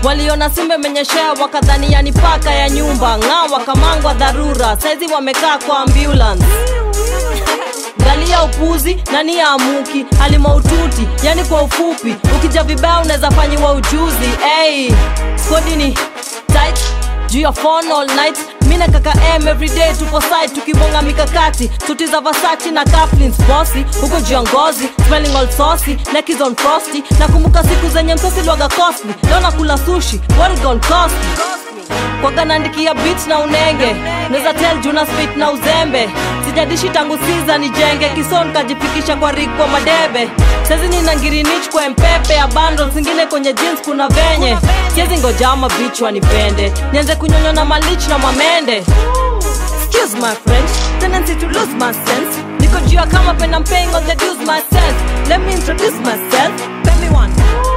waliona simba imenyeshea wakadhani yani paka ya nyumba ng'aa wakamangwa dharura saizi wamekaa kwa ambulance galia upuzi nani ya amuki alimaututi yani kwa ufupi ukija vibaya unaweza fanyiwa ujuzi hey, skodi ni tight juu ya phone all night mina kaka m everyday tupo side tukibonga mikakati suti za vasachi na kaplins bosi huko juu ya ngozi smelling all saucy neck is on frosty nakumbuka siku zenye msosi lwaga costly leo nakula sushi what it gonna cost me kwaga naandikia beat na unenge naweza tel juna spit na uzembe sijadishi tangu siza nijenge kison kajifikisha kwa rig kwa madebe sezi nina ngirinich kwa mpepe ya bando zingine kwenye jeans kuna venye siezi ngojama bich wanipende nianze kunyonywa na malich na mamende Excuse my French, tendency to lose my sense. Niko juu ya kama pen I'm paying all the dues myself. Let me introduce myself. Pay me one.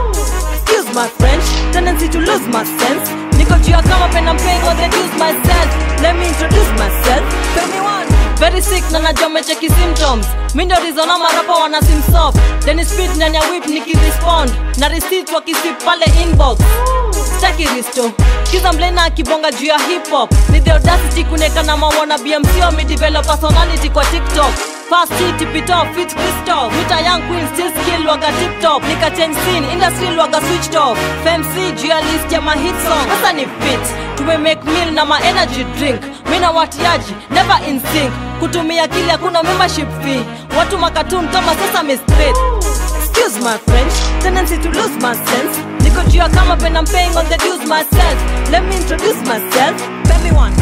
Excuse my French, tendency to lose my sense. Niko juu ya kama pen I'm paying all the dues myself. Let me introduce myself. Pay me one. Very sick na najua mecheki symptoms mi ndio rizona marapa wana simsoft then speed ndani ya whip nikirespond na receipt wakisip pale inbox staki risto kiza mlena akibonga juu ya hip hop ni the audacity kuneka na mawana bmc wamedevelop personality kwa tiktok fast hit tip it off fit crystal mita young queen still skill waga tip top nika change scene industry waga switched off fmc juu ya list ya ma hit song sasa ni fit tume make meal na ma energy drink mina watiaji never in sync kutumia kile hakuna membership fee watu makatun kama sasa straight excuse my french tendency to lose my sense niko juu ya kama pen I'm paying all the dues myself let me introduce myself pay me one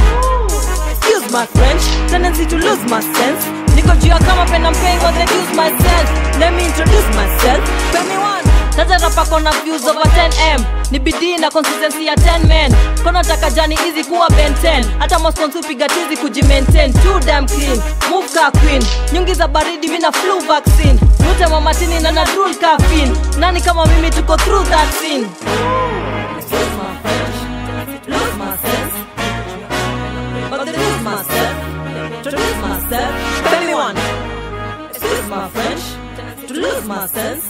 excuse my french tendency to lose my sense niko juu ya kama pen I'm paying all the dues myself let me introduce myself pay me one sasa rapa kona views over 10m ni bidii na consistency ya 10 men kono taka jani easy kuwa ben 10 hata mosponsi piga tizi kujimaintain too damn clean move ka queen nyungi za baridi mina flu vaccine nute mamatini na na drool caffeine nani kama mimi tuko through that scene Excuse my French, lose my sense. But to lose myself, introduce myself, pay me one. Excuse my French, to lose my sense.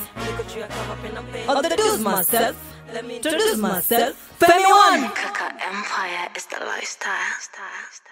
Or to lose myself, let me introduce myself, pay me one. Kaka Empire is the lifestyle.